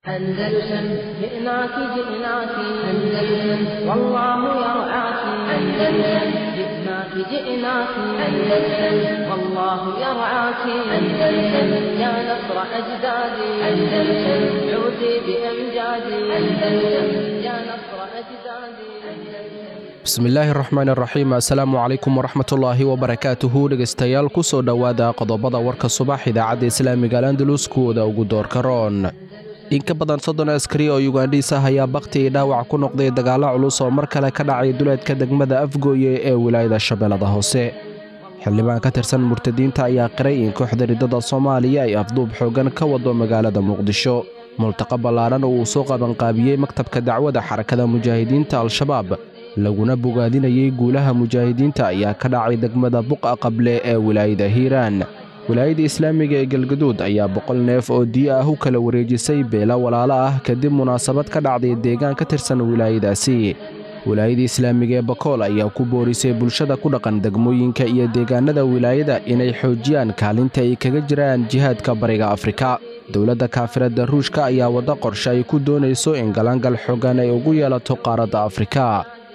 أندلسن جئناك جئناك أندلسن والله يرعاك أندلسن جئناك جئناك أندلسن والله يرعاك أندلسن يا نصر أجدادي أندلسن عودي بأمجادي أندلسن يا نصر أجدادي أندلسن bismillaahi raxmaan raxiim assalaamu calaykum waraxmatullaahi wabarakaatuhu dhegaystayaal ku soo dhowaada qodobada warka subax idaacadda islaamiga al andalus kuwooda ugu doorka roon in ka badan soddon askari oo yugandhiis ah ayaa bakhti io dhaawac ku noqday dagaallo culus oo mar kale ka dhacay duleedka degmada afgooye ee wilaayada shabeellada hoose xildhibaan ka tirsan murtadiinta ayaa qiray in kooxda riddada soomaaliya ay afduub xooggan ka wado magaalada muqdisho multaqa ballaaran oo uu soo qabanqaabiyey maktabka dacwada xarakada mujaahidiinta al-shabaab laguna bogaadinayey guulaha mujaahidiinta ayaa ka dhacay degmada buqa qable ee wilaayada hiiraan wilaayada islaamiga ee galgaduud ayaa boqol neef oo diya ah u kala wareejisay beelo walaalo ah kadib munaasabad ka dhacday deegaan ka tirsan wilaayadaasi wilaayada islaamiga ee bakool ayaa ku boorisay bulshada ku dhaqan degmooyinka iyo deegaanada wilaayada inay xoojiyaan kaalinta ay kaga jiraan jihaadka bariga afrika dowladda kaafiradda ruushka ayaa wadda qorshe ay ku doonayso in galangal xoogan ay ugu yeelato qaaradda afrika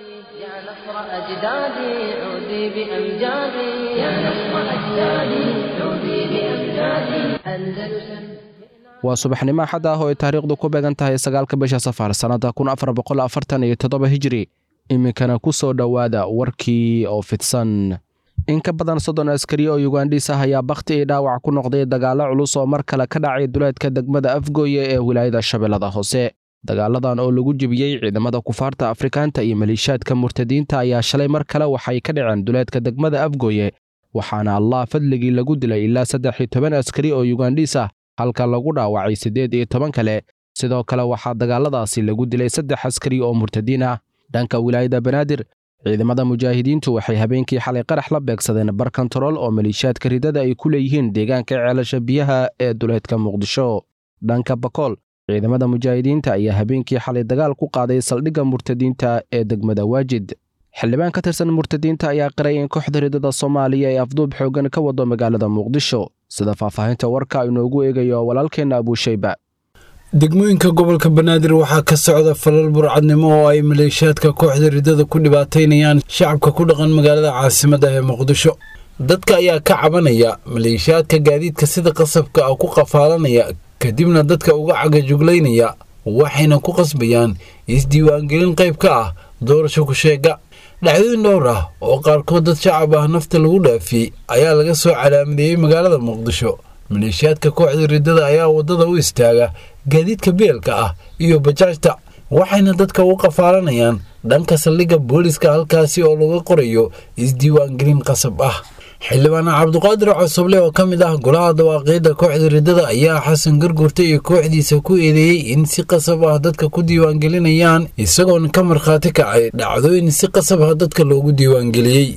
يا نصر أجدادي عودي بأمجادي يا نصر أجدادي عودي بأمجادي أندلسن waa subaxnimo axad ah oo ay taariikhdu ku beegan tahay sagaalka bisha safar sannadda kun afar boqol afartan iyo toddoba hijiri iminkana ku soo dhowaada warkii oo fidsan in ka badan soddon askari oo yugandhiis ah ayaa bakhti io dhaawac ku noqday dagaallo culus oo mar kale ka dhacay duleedka degmada afgooye ee wilaayada shabeellada hoose dagaaladan oo lagu jebiyey ciidamada kufaarta afrikaanta iyo maliishaadka murtadiinta ayaa shalay mar kale waxay ka dhaceen duleedka degmada afgooye waxaana allah fadligii lagu dilay ilaa saddex iyo toban askari oo yugandhiis ah halka lagu dhaawacay siddeed iyo toban kale sidoo kale waxaa dagaaladaasi lagu dilay saddex askari oo murtadiin ah dhanka wilaayada banaadir ciidamada mujaahidiintu waxay habeenkii xalay qarax la beegsadeen bar kontarool oo maliishaadka ridada ay ku leeyihiin deegaanka ceelasha biyaha ee duleedka muqdisho dhanka bakool ciidamada mujaahidiinta ayaa habeenkii xalay dagaal ku qaaday saldhigga murtadiinta ee degmada waajid xildhibaan ka tirsan murtadiinta ayaa qiray in kooxda ridada soomaaliya ay afduub xooggan ka wado magaalada muqdisho sida faahfaahinta warka inoogu eegayo walaalkeenna abuushayba degmooyinka gobolka banaadir waxaa ka socda falal burcadnimo oo ay maleeshiyaadka kooxda riddada ku dhibaataynayaan shacabka ku dhaqan magaalada caasimadda ee muqdisho dadka ayaa ka cabanaya maleeshiyaadka gaadiidka sida qasabka ah ku qafaalanaya kadibna dadka uga cagajuglaynaya waxayna ku qasbayaan isdiiwaangelin qayb ka ah doorasho ku-sheega dhacdooyin dhowr ah oo qaarkood dad shacab ah nafta lagu dhaafiyey ayaa laga soo calaamadeeyey magaalada muqdisho maleeshiyaadka kooxda riddada ayaa waddada u istaaga gaadiidka beelka ah iyo bajaajta waxayna dadka u qafaalanayaan dhanka saldhigga booliska halkaasi oo laga qorayo isdiiwaangelin qasab ah xildhibaan cabduqaadir cosoble oo ka mid ah golaha dawaaqiidda kooxda riddada ayaa xasan gargurta iyo kooxdiisa ku eedeeyey in si qasab ah dadka ku diiwaangelinayaan isagoona ka markhaati kacay dhacdooyin si qasab ah dadka loogu diiwaangeliyey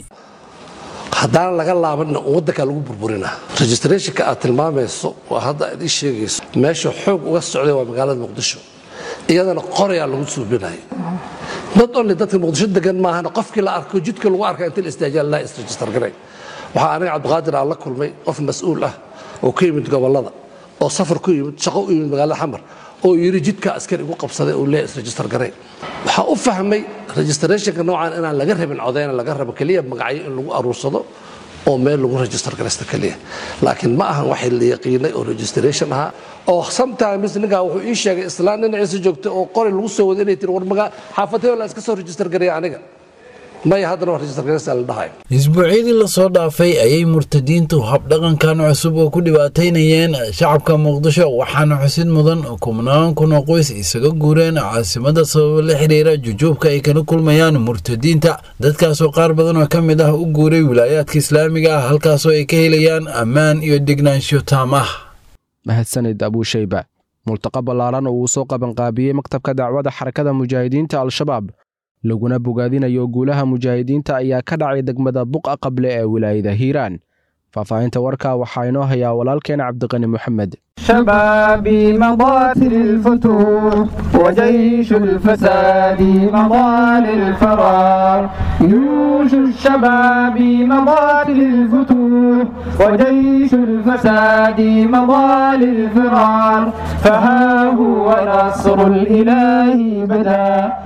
haddaan laga laabanna waddankaa lagu burburinaa registrationka aad tilmaamayso waa hadda aad ii sheegayso meesha xoog uga socday waa magaalada muqdisho iyadana qorayaa lagu suubinayo dad only dadka muqdisho degan maahan qofkii la arko jidka lagu arka inta la istaajaal laa isregister garay waxaa aniga cabdiqaadir aan la kulmay qof mas-uul ah oo ka yimid gobollada oo safar ku yimid shaqo u yimid magaalada xamar oo yidhi jidka askari igu qabsaday oo lee isregister garay waxaa u fahmay registrationka noocan inaan laga rabin codeyna laga rabo keliya magacyo in lagu aruursado oo meel lagu register garaysta keliya laakiin ma ahan waxay la yaqiinay oo registration ahaa oo sometimes ninkaa wuxuu ii sheegay islaan dhinaciisa joogta oo qori lagu soo wada inay tiri war magaa xaafatay la iska soo register garaya aniga maya haddana waa register garaysta la dhahayo isbuucyadii lasoo dhaafay ayay murtadiintu habdhaqankan cusub oo ku dhibaataynayeen shacabka muqdisho waxaana xusid mudan kubnaan kun oo qoys isaga guureen caasimada sababo la xidhiira jujuubka ay kala kulmayaan murtadiinta dadkaasoo qaar badan oo ka mid ah u guuray wilaayaadka islaamiga ah halkaasoo ay ka helayaan ammaan iyo degnaansho taam ah mahadsanid abuushayba multaqa ballaaran oo uu soo qabanqaabiyey maktabka dacwada xarakada mujaahidiinta al-shabaab laguna bogaadinayo guulaha mujaahidiinta ayaa ka dhacay degmada buqa qable ee wilaayada hiiraan faahfaahinta warka waxaa inoo hayaa walaalkeena cabdiqani moxamed شبابي مضات للفتوح وجيش الفساد مضى للفرار جيوش الشباب مضات للفتوح وجيش الفساد مضى للفرار فها هو نصر الإله بدا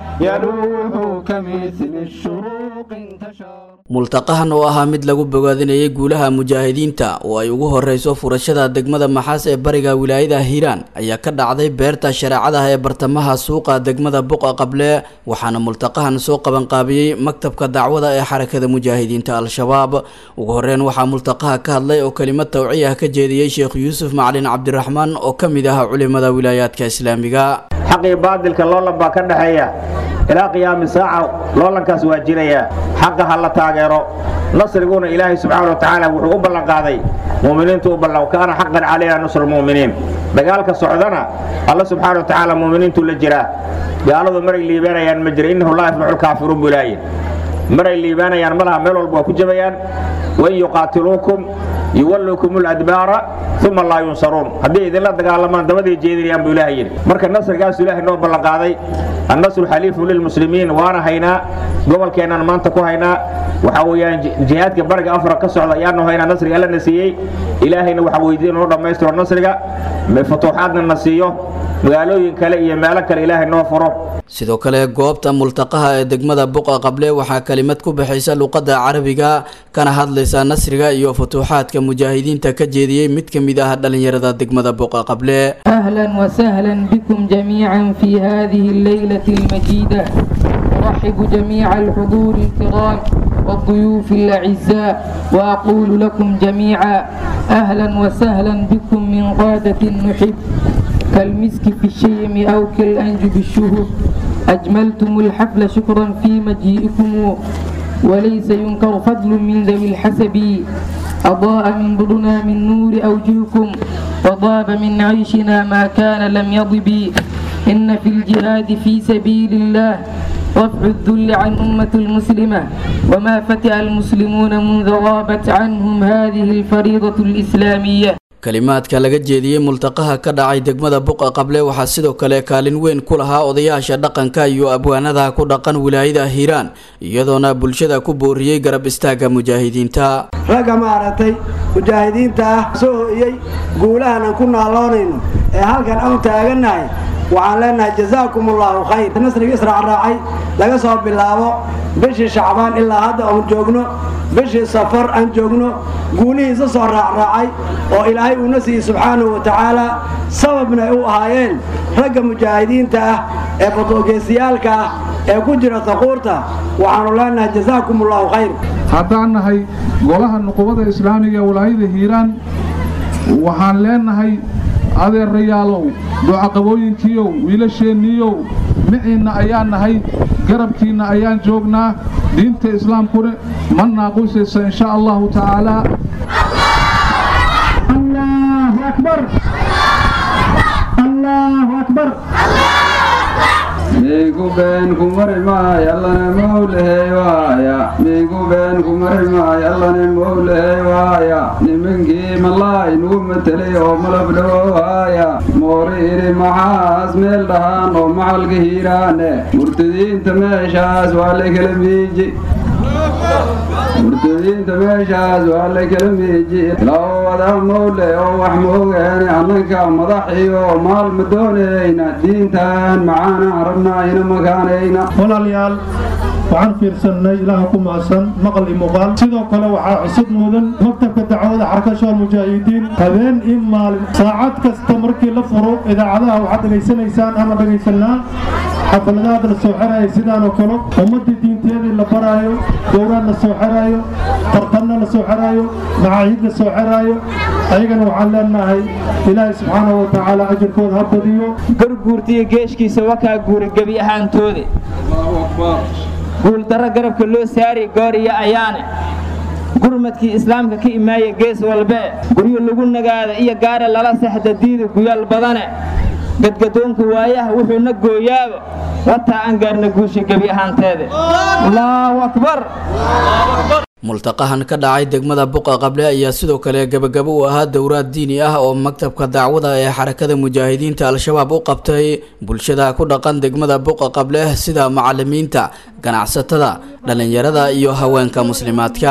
يلوح كمثل الشروق انتشر multaqahan oo ahaa mid lagu bogaadinayay guulaha mujaahidiinta oo ay ugu horeyso furashada degmada maxaas ee bariga wilaayada hiiraan ayaa ka dhacday beerta shareecadaha ee bartamaha suuqa degmada buqa qable waxaana multaqahan soo qabanqaabiyey maktabka dacwada ee xarakada mujaahidiinta al-shabaab ugu horeyn waxaa multaqaha ka hadlay oo kelimad tawciya ka jeediyey sheekh yuusuf macalin cabdiraxmaan oo ka mid ah culimada wilaayaadka islaamiga xaqii baadilka loolan baa ka dhexeeya ilaa qiyaami saaca loolankaas waa jiraya xaqa ha la taageero nasriguna ilaahay subxaana wa tacaala wuxuu u ballanqaaday muuminiintu u ballan kaana xaqan calayna nusru lmu'miniin dagaalka socdana alla subxaana wa tacaala muuminiintu la jiraa gaaladu maray liibaanayaan ma jira innahu laa yaflaxu lkaafiruun buu ilaahay maray liibaanayaan malaha meel walba waa ku jabayaan wain yuqaatiluukum yuwallukum ladbaara uma laa yunsaruun haddii idinla dagaalamaan dabaday jeedinayaan buu ilahay yidhi marka nasrigaasu ilaahay noo ballanqaaday annasru xaliifu lilmuslimiin waana haynaa gobolkeennaan maanta ku haynaa waxaa weeyaan jihaadka bariga afra ka socda ayaanu haynaa nasriga alla na siiyey ilaahayna waxaa weydiin inuu dhammaystiro nasriga futuuxaadna na siiyo magaalooyin kale iyo meelo kale ilaahay noo furo sidoo kale goobta multaqaha ee degmada buqa qable waxaa kelimad ku baxaysa luqadda carabiga kana hadlaysa nasriga iyo futuuxaadka mujaahidiinta ka jeediyey mid ka mid ah dhallinyarada degmada buqa qable أهلا وسهلا بكم جميعا في هذه الليلة المجيدة أرحب جميع الحضور الكرام والضيوف الأعزاء وأقول لكم جميعا أهلا وسهلا بكم من قادة نحب كالمسك في الشيم أو كالأنج بالشهب أجملتم الحفل شكرا في مجيئكم وليس ينكر فضل من ذوي الحسب أضاء من ظلنا من نور أوجهكم وضاب من عيشنا ما كان لم يضب إن في الجهاد في سبيل الله رفع الذل عن أمة المسلمة وما فتئ المسلمون منذ غابت عنهم هذه الفريضة الإسلامية kalimaadka laga jeediyey multaqaha ka dhacay degmada buqa qable waxaa sidoo kale kaalin weyn ku lahaa odayaasha dhaqanka iyo abwaanada ku dhaqan wilaayada hiiraan iyadoona bulshada ku booriyey garab istaaga mujaahidiinta ragga maaragtay mujaahidiinta ah soo ho'iyey guulahan aan ku naaloonayno ee halkan aan taagannahay waxaan leenahay jazaakum allaahu khayr nasriga israac raacay laga soo bilaabo bishii shacbaan ilaa hadda oon joogno bishii safar aan joogno guulihiisa soo raacraacay oo ilaahay uuna siiyey subxaanahu wa tacaala sababna ay u ahaayeen ragga mujaahidiinta ah ee badoogeysayaalka ah ee ku jira taquurta waxaannu leenahay jazaakum allaahu khayr haddaan nahay golaha nuqubada islaamiga ee walaayada hiiraan waxaan leenahay adeerayaalow ducaqabooyinkiiow wiilasheenniiyow miciinna ayaan nahay garabkiinna ayaan joognaa diinta islaamkuna ma naaqusaysa insha allahu tacaalaa allahu akbar allahu akbar miigu been ku mari maay allana mowlahey waaya miigu been ku mari maay allana mowlahey waaya nimankii malaay nugu matelay oo malab dhawowaaya moori idhi maxaas meel dhahaan oo macalka hiiraane murtadiinta meeshaas waa la kala miiji murtadiinta meeshaas waa la kala miiji laba wada mowle oo wax moogaane annanka madaxiyo maal ma doonayna diintan macaana rabnaa ina makaanayna walaalayaal waxaan fiirsannay ilaaha ku maasan maqal iyo muuqaal sidoo kale waxaa cusub mudan maktabka dacwada xarakashool mujaahidiin habeen iyo maalin saacad kasta markii la furo idaacadaha waxaad dhegaysanaysaan ama dhegaysanaa xafaladaha la soo xeraayo sidaan oo kale ummadii diinteedii la baraayo dowraan la soo xeraayo tartanna la soo xeraayo macaahid la soo xeraayo ayagana waxaan leenahay ilaahay subxaanahu wa tacaala ajirkooda ha badiyo garguurtiyo geeshkiisa wakaa guura gebi ahaantooda guuldarro garabka loo saari gooriyo ayaane gurmadkii islaamka ka imaaya gees walbee guryo lagu nagaada iyo gaara lala sexda diida guyaal badane gadgadoonka waayaha wuxuuna gooyaaba wataa aan gaarna guusha gebi ahaanteeda allaahu akbar multaqahan ka dhacay degmada buqa qable ayaa sidoo kale gabagabo u ahaa dowraad diini ah oo maktabka dacwada ee xarakada mujaahidiinta al-shabaab u qabtay bulshada ku dhaqan degmada buqa qable sida macalimiinta ganacsatada dhallinyarada iyo haweenka muslimaadka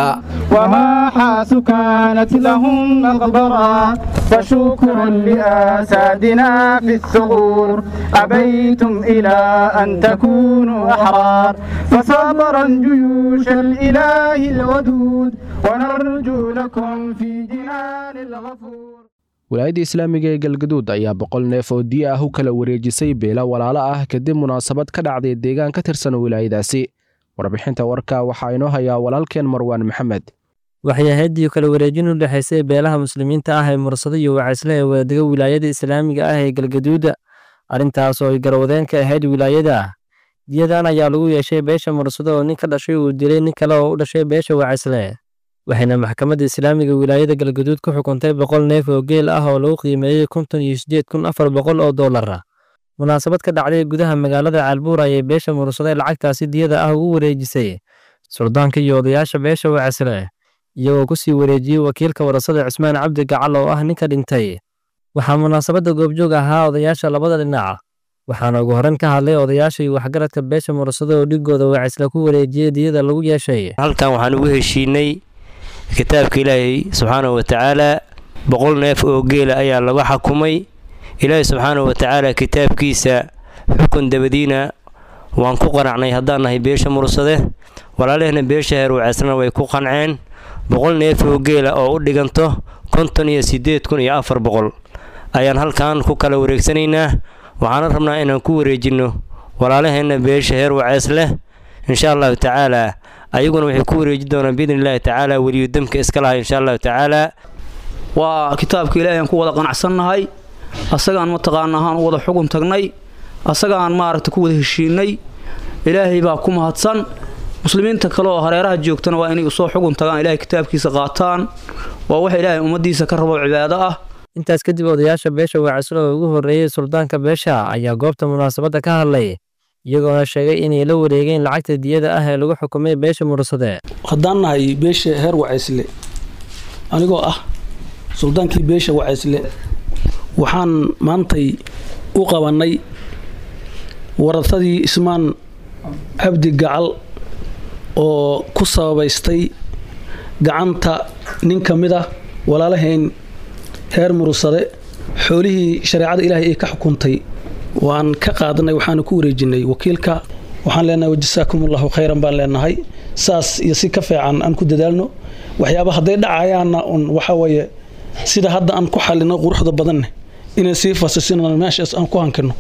وماحاس كانت لهم مغبرا فشكرا لأسادنا في الثغور أبيتم إلى أن تكونوا أحرار فصبرا جيوش الإله الودود ونرجو لكم في جنان الغفور wilaayadda islaamiga ee galgaduud ayaa boqol neef oo diya ah u kala wareejisay beela walaalo ah kadib munaasabad ka dhacday deegaan ka tirsan wilaayadaasi warbixinta warka waxaa inoo hayaa walaalkeen marwaan maxamed waxay ahaydii kala wareejin u dhexaysay beelaha muslimiinta ah ee mursado iyo wacaysle ee wadadega wilaayada islaamiga ah ee galgaduuda arrintaas oo ay garwadeen ka ahayd wilaayada diyadan ayaa lagu yeeshay beesha mursado oo nin ka dhashay uu dilay nin kale oo u dhashay beesha wacaysle waxayna maxkamadda islaamiga wilaayada galgaduud ku xukuntay boqol neef oo geel ah oo lagu qiimeeyey konton iyo siddeed kun afar boqol oo dollar ah munaasabad ka dhacday gudaha magaalada caalbuur ayay beesha mursado ee lacagtaasi diyada ah ugu wareejisay suldaanka iyo odayaasha beesha wacaysle iyagoo ku sii wareejiyey wakiilka warasada cismaan cabdi gacal oo ah ninka dhintay waxaa munaasabadda goobjoog ahaa odayaasha labada dhinac waxaana ugu horreyn ka hadlay odayaasha iyo waxgaradka beesha mursado oo dhigooda wacaysle ku wareejiyey diyada lagu yeeshay halkan waxaan ugu heshiinay kitaabka ilaahay subxaanahu watacaala boqol neef oo geela ayaa lagu xakumay ilaahay subxaanahu watacaala kitaabkiisa xukun dabadiina waan ku qanacnay haddaan nahay beesha mursade walaalehna beesha heer waceysna way ku qanceen boqol neef oo geela oo u dhiganto konton iyo siddeed kun iyo afar boqol ayaan halkan ku kala wareegsanaynaa waxaana rabnaa inaan ku wareejinno walaalaheenna beesha heer waceys leh insha allahu tacaalaa ayaguna waxay ku wareeji doonaan biidni illaahi tacaala weliyu demka iska lahay insha allahu tacaalaa waa kitaabka ilaahay aan ku wada qanacsannahay asagaan mataqaana ahaan u wada xugun tagnay asagaan maaragta ku wada heshiinay ilaahay baa ku mahadsan muslimiinta kale oo hareeraha joogtana waa inay usoo xugun tagaan ilahay kitaabkiisa qaataan waa waxa ilaahay ummaddiisa ka rabo cibaado ah intaas kadib odayaasha beesha wacaysle oo ugu horreeyey suldaanka beesha ayaa goobta munaasabadda ka hadlay iyagoona sheegay inay la wareegeen lacagta diyada ah ee lagu xukumay beesha mursade haddaan nahay beesha heer wacaysle anigoo ah suldaankii beesha wacaysle waxaan maantay u qabannay waradadii ismaan cabdi gacal oo ku sababaystay gacanta nin ka mid ah walaalahayn heer mursade xoolihii shareecada ilaahay ay ka xukuntay waan ka qaadanay waxaana ku wareejinay wakiilka waxaan leenahay wajasaakum allahu khayran baan leenahay saas iyo si ka fiican aan ku dadaalno waxyaaba hadday dhacayaanna un waxa weeye sida hadda aan ku xalino quruxda badanne inaan sii fasisino meeshaas aan ku hankino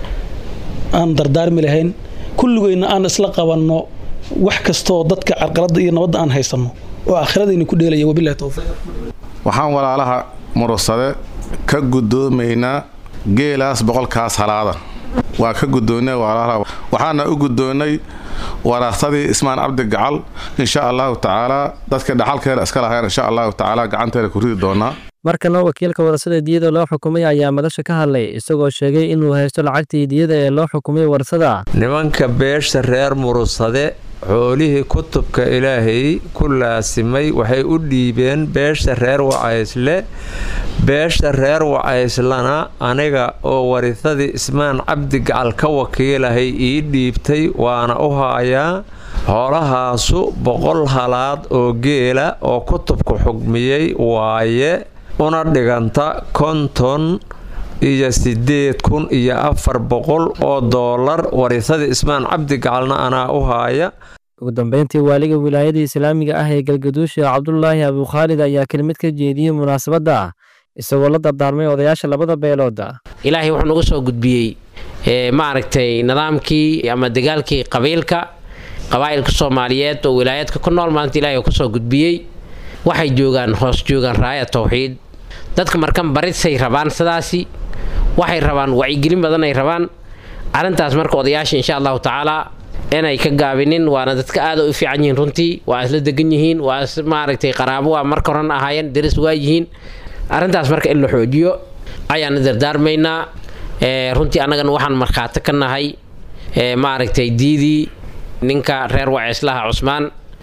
aan dardaarmi lahayn kulligeyna aan isla qabanno wax kastooo dadka carqaladda iyo nabadda aan haysanno oo aakhiradiina ku dheelaya wabilahi towfiiq waxaan walaalaha murursade ka guddoomaynaa geelaas boqolkaas halaada waa ka guddoonnay walaalaha waxaana u guddoonnay waraartadii ismaan cabdi gacal insha allahu tacaalaa dadka dhaxalkeeda iska lahayn insha allahu tacaala gacanteeda ku ridi doonaa markana wakiilka warasada diyada loo xukumay ayaa madasha ka hadlay isagoo sheegay inuu haysto lacagtii diyada ee loo xukumay warsada nimanka beesha reer murursade xoolihii kutubka ilaahay ku laasimay waxay u dhiibeen beesha reer wacaysle beesha reer wacayslana aniga oo warisadii ismaan cabdi gacal ka wakiilahay ii dhiibtay waana u haayaa xoolahaasu boqol halaad oo geela oo kutubka xugmiyey waaye una dhiganta konton iyo siddeed kun iyo afar boqol oo doolar warisadii ismaan cabdi gacalna anaa u haaya ugu dambeyntii waaliga wilaayada islaamiga ah ee galgaduusha cabdulaahi abukhaalid ayaa kelmid ka jeediyey munaasabadda isagoo la dardaarmay odayaasha labada beelooda ilaahay wuxuu nagu soo gudbiyey maaragtay nidaamkii ama dagaalkii qabiilka qabaa'ilka soomaaliyeed oo wilaayaadka ku nool maanta ilahay kusoo gudbiyey waxay joogaan hoos joogaan raaya tawxiid dadka markan barisay rabaan sidaasi waxay rabaan wacyigelin badan ay rabaan arrintaas marka odayaasha insha allahu tacaalaa inay ka gaabinin waana dadka aada u fiican yihiin runtii waa isla degan yihiin waa is maaragtay qaraabo waa marka horena ahaayeen daris waa yihiin arrintaas marka in la xoojiyo ayaana dardaarmaynaa runtii annagana waxaan markhaati ka nahay maaragtay diidii ninka reer waceeslaha cusmaan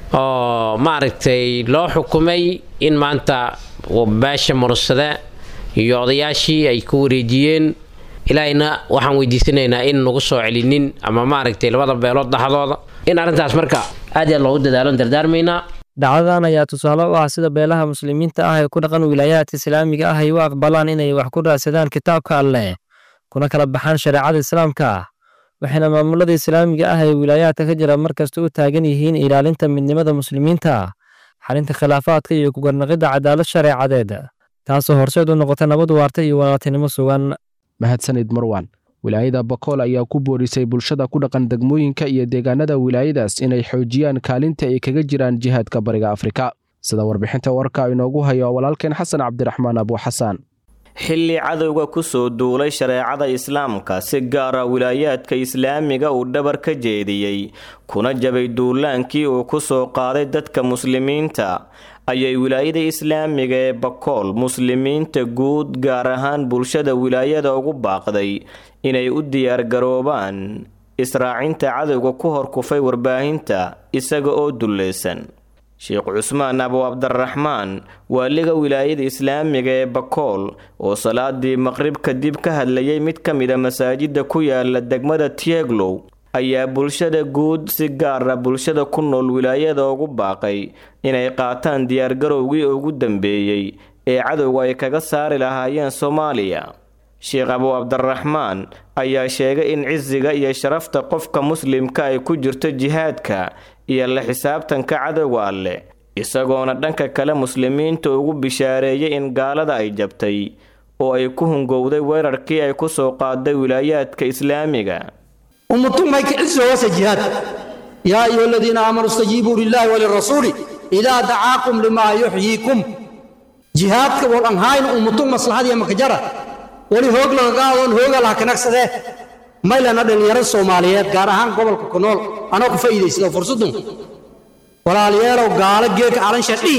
oo maaragtay loo xukumay in maanta beesha mursade iyo odayaashii ay ku wareejiyeen ilaahayna waxaan weydiisanaynaa in nagu soo celinin ama maaragtay labada beelood dhaxdooda in arrintaas marka aad iyo aad loogu dadaalo dardaarmaynaa dhacdadan ayaa tusaale u ah sida beelaha muslimiinta ah ee ku dhaqan wilaayaadka islaamiga ah ay u aqbalaan inay wax ku raadsadaan kitaabka alleh kuna kala baxaan shareecada islaamka waxayna maamulada islaamiga ah ee wilaayaadka ka jira markasta u taagan yihiin ilaalinta midnimada muslimiinta xalinta khilaafaadka iyo kugarnaqidda cadaalad shareecadeed taasoo horseed u noqota nabad waarta iyo walaaltinimo sugan mahadsanid marwan wilaayada bakool ayaa ku boorisay bulshada ku dhaqan degmooyinka iyo deegaanada wilaayadaas inay xoojiyaan kaalinta ay kaga jiraan jihaadka bariga afrika sida warbixinta warka inoogu hayo walaalkeen xasan cabdiraxmaan abuuxasaan xilli cadowga ku soo duulay shareecada islaamka si gaara wilaayaadka islaamiga uu dhabar ka jeediyey kuna jabay duulaankii uu ku soo qaaday dadka muslimiinta ayay wilaayada islaamiga ee bakool muslimiinta guud gaar ahaan bulshada wilaayada ugu baaqday inay u diyaargaroobaan israacinta cadowga ku horkufay warbaahinta isaga oo dulleysan sheekh cusmaan abu cabdiraxmaan waaliga wilaayada islaamiga ee bakool oo salaadii maqrib kadib ka hadlayay mid ka mida masaajida ku yaala degmada tieglow ayaa bulshada guud si gaara bulshada ku nool wilaayada ugu baaqay inay qaataan diyaargarowgii ugu dambeeyey ee cadowga ay kaga saari lahaayeen soomaaliya sheekh abu cabdiraxmaan ayaa sheegay in cisiga iyo sharafta qofka muslimka ay ku jirto jihaadka iyo la xisaabtanka cadowga alleh isagoona dhanka kale muslimiinta ugu bishaareeyay in gaalada ay jabtay oo ay ku hungowday weerarkii ay ku soo qaaday wilaayaadka islaamiga ummatumay kicisi hoose jihaad yaa ayuha aladiina aamanuu istajiibuu lilaahi walirasuuli idaa dacaakum limaa yuxyiikum jihaadka wal anhayna ummatum maslaxadiya makajara weli hoog lagagaadoon hooga laha kanagsadee maylana dhallinyarada soomaaliyeed gaar ahaan gobolka ku nool anoo ku faa'iidaysada fursadun walaalayaalow gaalo geeka calansha dhii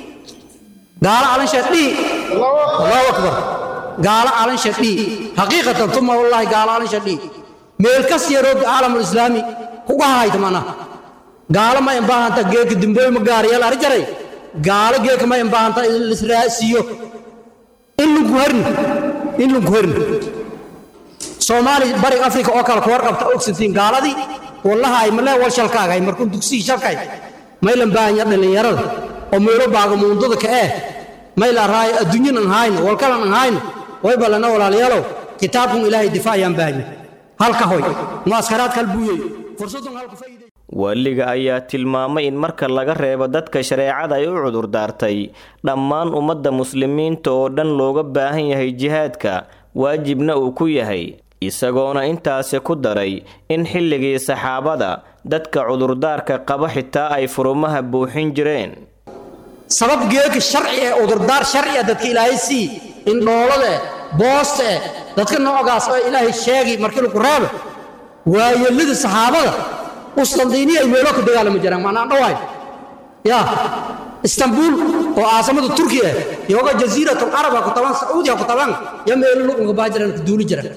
gaalo calansha dhii allahu akbar gaalo calansha dhii xaqiiqatan tuma wallaahi gaalo calansha dhii meel kas yaroo caalamul islaami kuga hayta mana gaalo ma imbaahanta geeka dimbooy ma gaariyal ari jaray gaalo geeka ma imbaahanta lisraasiyo in lunku herni in lunku herni soomaali bariga afrika oo kale ku warqabta ogsantiin gaaladii wallaha ay malee wal shalkaagay markuu dugsigii shalkay maylan baahanya dhallinyarada oo meelo baaga muundada ka eh mayla raay adduunyan an hayno walkalan an hayno way ballana walaalayaalow kitaabkun ilaahay difaacayaan baahanya halka hoy muaskaraad kal buuyey fursadun halku faa'iiday waaliga ayaa tilmaamay in marka laga reebo dadka shareecada ay u cudurdaartay dhammaan ummadda muslimiinta oo dhan looga baahan yahay jihaadka waajibna uu ku yahay isagoona intaasi ku daray in xilligii saxaabada dadka cudurdaarka qaba xitaa ay furumaha buuxin jireen sabab geeka sharci ee cudurdaar sharci ah dadka ilaahay sii indhoolada eh boosta eh dadka noocaas oo ilaahay sheegi markii lagu reebo waayelada saxaabada uslandiiniya ay meelo ka dagaalami jiraan maanaan dhawaay ya istanbul oo caasamada turkiya ah yooga jasiiratul carab ku taban sacuudiya ku taban ya meelo luqunka baa jiraan ka duuli jira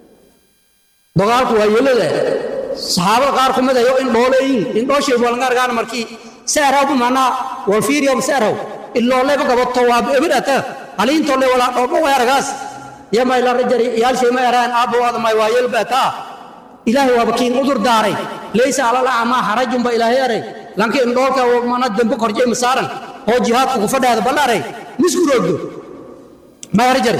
dagaalku waayelada saxaabada qaar kumid ayo in dhooleeyin in dhooshay walanga argaan markii seeraw bumana wal fiiriyo seeraw illoole ba gabato waa ebirata haliinto le wala dhoobo weeragaas ya may la rajari yaal shay ma yaraan aabo wada may waayel bata ilaahay waa bakiin udur daaray laysa ala la'ama harajun ba ilaahay aray lanki in dhoolka mana dambe korjay masaaran oo jihaadku ku fadhaada ballaray misku roogdo ma rajari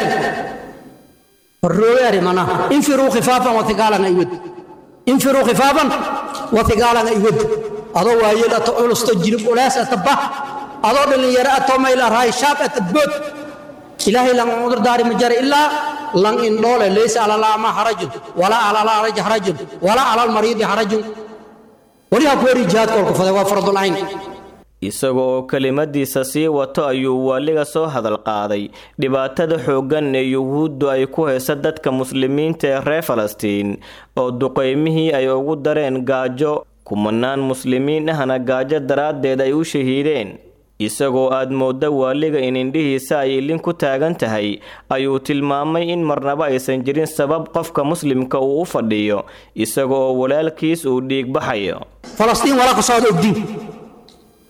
الرؤيا منا انفروا خفافا وثقالا ايود انفروا خفافا وثقالا ايود adoo waayeel ato culus to jirib ulaas ataba adoo dhalinyaro ato mayla raay shaab atadbood ilaahay lan udur daari ma jara ilaa lan indhoole laysa ala laama harajun walaa ala laraj harajun walaa ala almariidi harajun waliha ku wari jihaad kolku faday waa fardul ayn isaga oo kelimadiisa sii wato ayuu waaliga soo hadal qaaday dhibaatada xooggan ee yuhuuddu ay ku haysa dadka muslimiinta ee reer falastiin oo duqaymihii ay ugu dareen gaajo kumanaan muslimiin ahna gaajo daraaddeed ay u shahiideen isagoo aad moodda waaliga in indhihiisa ay ilin ku taagan tahay ayuu tilmaamay in marnaba aysan jirin sabab qofka muslimka uu u fadhiyo isaga oo walaalkiis uu dhiig baxayo falastiin walaa ka socda ogdiin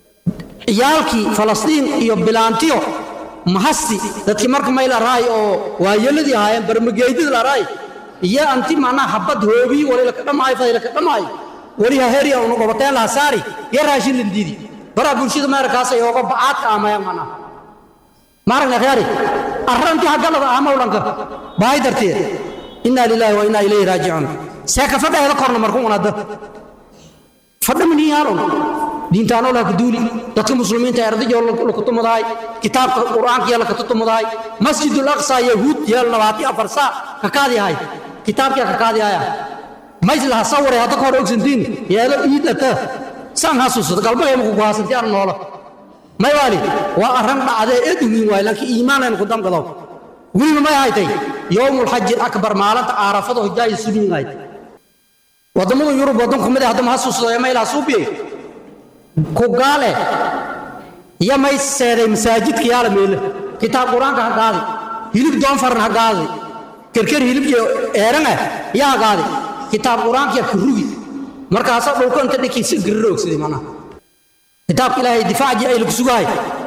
ciyaalkii falastiin iyo bilaantiyo mahasti dadkii marka mayl araay oo waayeladii ahaayeen barmageydid la araay iyo anti macnaha habad hoobii wali laka dhamaayo faday laka dhamaayo wali ha heri unu gobateen laha saari iyo raashin lindiidi baraa bulshada meerkaas ay ooga bacaadka amayaan macnaha maaragna khyaari arrantii haggalada ah mawlanka bahay darteed innaa lilaahi wa innaa ilayhi raajicuun seeka fadhaheeda korna marku unada fadha miniyaalon diintaanoo laha duuli dadka muslimiinta ardayoo lakutumadahay kitaabka qur'aanka yaa lakatutumadahay masjidul aqsa yahuud yeel labaati afar saa kakaadi ahay kitaabkiya kakaadi ahaya mays laha saware hadda ka hor ogsantiin yeelo iidata saan hasuusada galbagayma kugu haasanti aan noola may waali waa arran dhacdee ee dumin waay laakiin iimaanaynu ku damgadaw weliba may haytay yowmulxaji akbar maalinta aarafada hojaayi sulingayd waddamada yurub waddanku mid haddama hasuusada may laha suubiyey ku gaale iyo may seeday masaajidka yaala meele kitaab qur-aanka ha gaadi hilib doonfaran ha gaadi kerker hilibki eeran ah yaa ha gaadi kitaab qur-aankiya ka rugi markaasaa dhulka inta dhinkii si gariroogsaday macnaha kitaabka ilaahay difaacjii ay lagu sugahay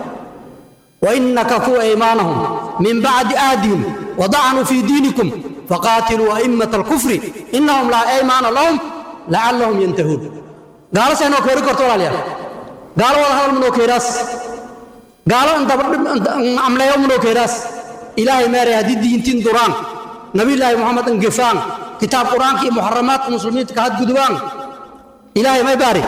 وإنك كو أيمانهم من بعد آدهم وضعنوا في دينكم فقاتلوا أئمة الكفر إنهم لا أيمان لهم لعلهم ينتهون قال سينو كوري كورتولا ليا قال والله هذا منو كيراس قال أنت عمل يوم منو كيراس إلهي ماري هدي دين تين دوران نبي الله محمد انقفان كتاب قرآن كي محرمات المسلمين كهد قدوان إلهي ما يباري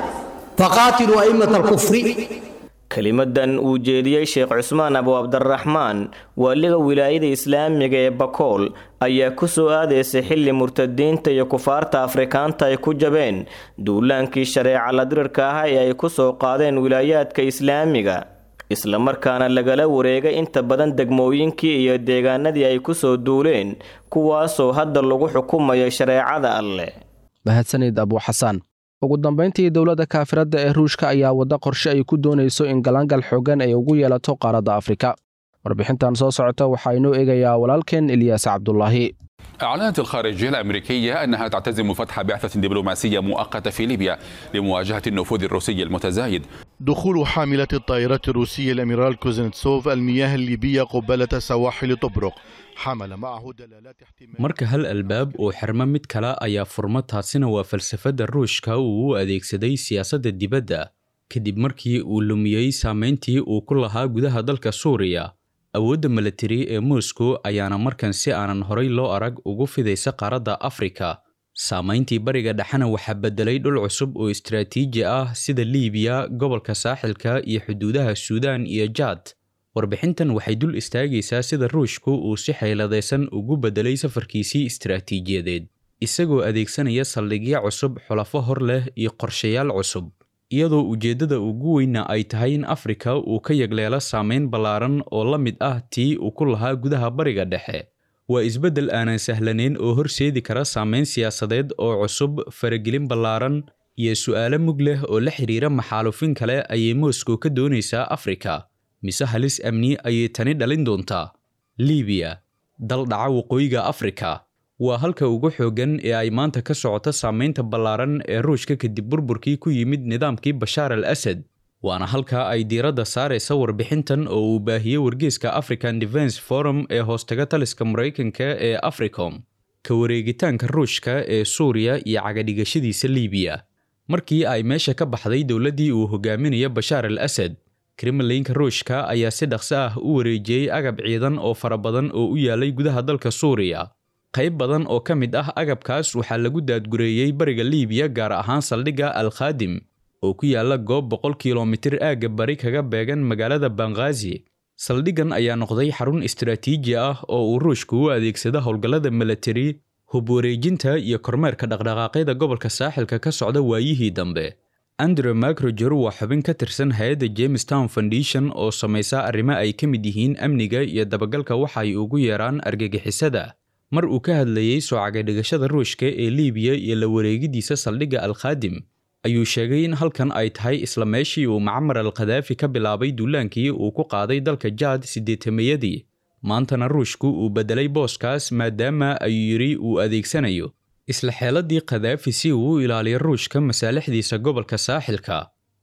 فقاتلوا أئمة الكفر kelimadan uu jeediyey sheekh cusmaan abu cabdiraxmaan waaliga wilaayada islaamiga ee bakool ayaa ku soo aadaysay xilli murtadiinta iyo kufaarta afrikaanta ay ku jabeen duulaankii shareeca ladirirka ah ee ay ku soo qaadeen wilaayaadka islaamiga islamarkaana lagala wareegay inta badan degmooyinkii iyo deegaanadii ay ku soo duuleen kuwaasoo hadda lagu xukumayo shareecada alleh mahadsanid abu xasaan ugu dambayntii dowladda kaafiradda ee ruushka ayaa wadda qorshe ay ku doonayso in galangal xooggan ay ugu yeelato qaaradda afrika warbixintan soo socota waxaa inoo eegayaa walaalkeen ilyaas cabdulaahi أعلنت الخارجية الأمريكية أنها تعتزم فتح بعثة دبلوماسية مؤقتة في ليبيا لمواجهة النفوذ الروسي المتزايد دخول حاملة الطائرات الروسية الأميرال كوزنتسوف المياه الليبية قبالة سواحل طبرق حمل معه دلالات marka hal albaab oo xirmo mid kale ayaa furma taasina waa falsafadda ruushka uu u adeegsaday siyaasadda dibadda kadib markii uu lumiyey saameyntii uu ku lahaa gudaha dalka suuriya awoodda milatari ee moscow ayaana markan si aanan horay loo arag ugu fidaysa qaaradda afrika saamayntii bariga dhexena waxaa beddelay dhul cusub oo istaraatiiji ah sida liibiya gobolka saaxilka iyo xuduudaha suudaan iyo jaad warbixintan waxay dul istaagaysaa sida ruushku uu si xayladaysan ugu beddelay safarkiisii istaraatiijiyadeed isagoo adeegsanaya saldhigyo cusub xulafo hor leh iyo qorshayaal cusub iyadoo ujeeddada ugu weyna ay tahay in afrika uu ka yagleelo saameyn ballaaran oo la mid ah tii uu ku lahaa gudaha bariga dhexe waa isbeddel aanan sahlanayn oo horseedi kara saameyn siyaasadeed oo cusub faragelin ballaaran iyo su'aalo mug leh oo la xidhiira maxaalufin kale ayay moscow ka doonaysaa afrika mise halis amni ayay tani dhalin doontaa liibiya dal dhaca waqooyiga afrika waa halka ugu xooggan ee ay maanta ka socoto saameynta ballaaran ee ruushka kadib burburkii ku yimid nidaamkii bashaar al asad waana halka ay diiradda saaraysa warbixintan oo uu baahiyey wargeyska african defense forum ee hoostaga taliska maraykanka ee africom ka wareegitaanka ruushka ee suuriya iyo cagadhigashadiisa liibiya markii ay meesha ka baxday dowladdii uu hogaaminayo bashaar al asad kremlinka ruushka ayaa si dhaqso ah u wareejiyey agab ciidan oo fara badan oo u yaalay gudaha dalka suuriya qayb badan oo ka mid ah agabkaas waxaa lagu daadgureeyey bariga liibiya gaar ahaan saldhigga al khaadim oo ku yaala goob boqol kilomitir aagga bari kaga beegan magaalada banghaazi saldhiggan ayaa noqday xarun istaraatiiji ah oo uu ruushku u adeegsado howlgallada milatari hub wareejinta iyo kormeerka dhaqdhaqaaqyada gobolka saaxilka ka socda waayihii dambe andre macroger waa xubin ka tirsan hay-adda jamestown foundation oo samaysa arrimo ay ka mid yihiin amniga iyo dabagalka waxa ay ugu yeeraan argagixisada mar uu ka hadlayey soo cagadhigashada ruushka ee liibiya iyo la wareegidiisa saldhigga al khaadim ayuu sheegay in halkan ay tahay isla meeshii uu macmar al khadaafi ka bilaabay duulaankii uu ku qaaday dalka jaad siddeetamayadii maantana ruushku uu beddelay booskaas maadaama ayuu yidhi uu adeegsanayo isla xeeladii khadaafi si uu u ilaaliyo ruushka masaalixdiisa gobolka saaxilka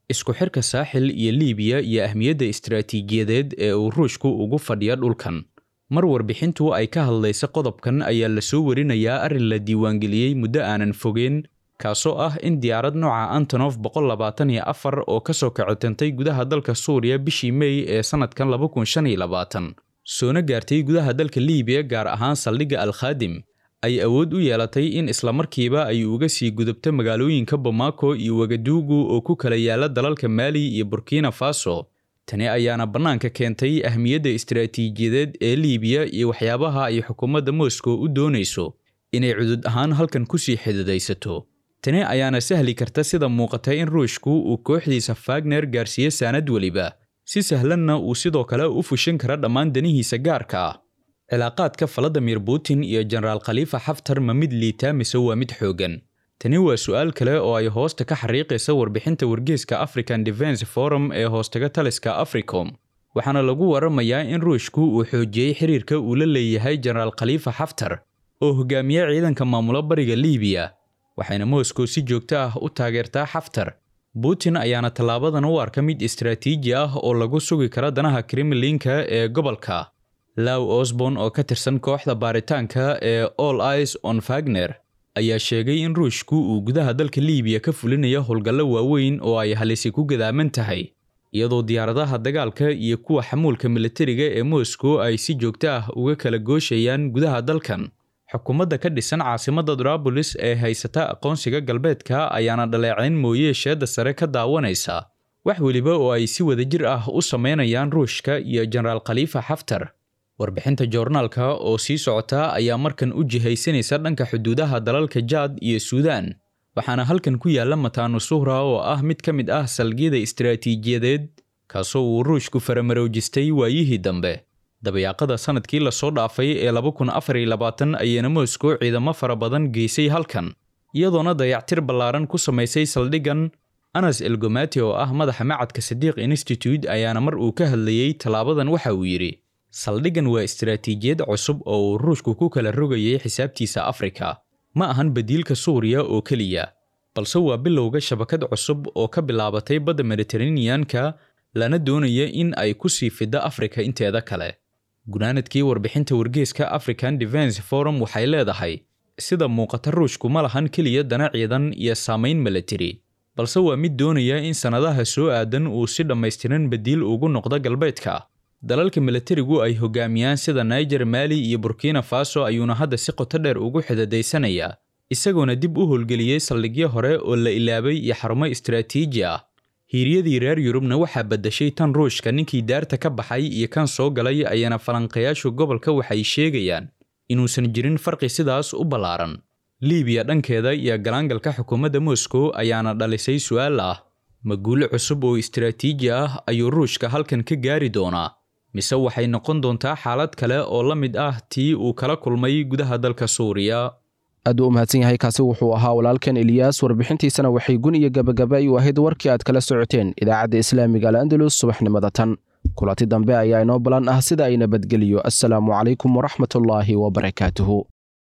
isku xirka saaxil iyo liibiya iyo ahmiyadda istaraatiijiyadeed ee uu ruushku ugu fadhiya dhulkan mar warbixintu ay ka hadlaysa qodobkan ayaa la soo warinayaa arrin la diiwaangeliyey muddo aanan fogeen kaasoo ah in diyaarad nooca antonof boqol labaatan iyo afar oo ka soo kacotantay gudaha dalka suuriya bishii mey ee sannadkan laba kun shan iyo labaatan soona gaartay gudaha dalka liibiya gaar ahaan saldhigga alkhaadim ay awood u yeelatay in islamarkiiba ay uga sii gudubto magaalooyinka bamako iyo wagaduugu oo ku kala yaala dalalka maali iyo burkina faso tani ayaana bannaanka keentay ahmiyadda istaraatiijiyadeed ee liibiya iyo waxyaabaha ay xukuumadda moscow u doonayso inay cudud ahaan halkan kusii xididaysato tani ayaana sahli karta sida muuqata in ruushku uu kooxdiisa fagner gaarsiiyo saanad weliba si sahlanna uu sidoo kale u fushin kara dhammaan danihiisa gaarka ah cilaaqaadka valadimir putin iyo jenaraal khaliifa xaftar ma mid liitaa mise waa mid xooggan tani waa su'aal kale oo ay hoosta ka xariiqaysa warbixinta wargeyska african defense forum ee hoostaga taliska africom waxaana lagu waramayaa in ruushku uu xoojiyey xiriirka uu la leeyahay jenaraal khaliifa xaftar oo hogaamiye ciidanka maamula bariga liibiya waxayna moscow si joogto ah u taageertaa xaftar putin ayaana tallaabadan u arka mid istaraatiiji ah oo lagu sugi kara danaha kremlinka ee gobolka law osborn oo ka tirsan kooxda baaritaanka ee all ice on fagner ayaa sheegay in ruushku uu gudaha dalka liibiya ka fulinayo howlgallo waaweyn oo ay halisi ku gadaaman tahay iyadoo diyaaradaha dagaalka iyo kuwa xamuulka militariga ee moscow ay si joogto ah uga kala gooshayaan gudaha dalkan xukuumadda ka dhisan caasimadda darabolis ee haysata aqoonsiga galbeedka ayaana dhaleecayn mooye sheedda sare ka daawanaysa wax weliba oo ay si wadajir ah u samaynayaan ruushka iyo jenaraal khaliifa xaftar warbixinta joornaalka oo sii socota ayaa markan u jihaysanaysa dhanka xuduudaha dalalka jaad iyo suudaan waxaana halkan ku yaalla mataanu suhra oo ah mid ka mid ah salgiyada istaraatiijiyadeed kaasoo uu ruushku faramaroojistay waayihii dambe dabayaaqada sanadkii lasoo dhaafay ee laba kun afar iyo labaatan ayaana moscow ciidamo fara badan geysay halkan iyadoona dayactir ballaaran ku samaysay saldhiggan anas elgomati oo ah madaxa macadka sadiiq institute ayaana mar uu ka hadlayey tallaabadan waxa uu yidhi saldhiggan waa istaraatiijiyad cusub oo uu ruushku ku kala rogayay xisaabtiisa afrika ma ahan badiilka suuriya oo keliya balse waa bilowga shabakad cusub oo ka bilaabatay badda mediteraneanka lana doonaya in ay ku sii fiddo afrika inteeda kale gunaanadkii warbixinta wargeeska african defense forum waxay leedahay sida muuqata ruushku ma lahan keliya dana ciidan iyo saamayn militari balse waa mid doonaya in sannadaha soo aadan uu si dhammaystiran badiil ugu noqdo galbeedka dalalka militarigu ay hogaamiyaan sida niger maali iyo burkina faso ayuuna hadda si qoto dheer ugu xidadaysanayaa isagoona dib u howlgeliyey saldhigyo hore oo la ilaabay iyo xarumo istaraatiiji ah hiiryadii reer yurubna waxaa baddashay tan ruushka ninkii daarta ka baxay iyo kan soo galay ayaana falanqayaashu gobolka waxay sheegayaan inuusan jirin farqi sidaas u ballaaran liibiya dhankeeda iyo galaangalka xukuumadda moscow ayaana dhalisay su'aal ah ma guulo cusub oo istaraatiiji ah ayuu ruushka halkan ka gaari doonaa mise waxay noqon doontaa xaalad kale oo la mid ah tii uu kala kulmay gudaha dalka suuriya aad u mahadsan yahay kaasi wuxuu ahaa walaalkan eliyaas warbixintiisana waxay gun iyo gabagaba u ahayd warkii aad kala socoteen idaacadda islaamiga al andalus subaxnimada tan kulanti dambe ayaa inoo balan ah sida ay nabadgeliyo assalaamu calaykum waraxmatullaahi wabarakaatuhu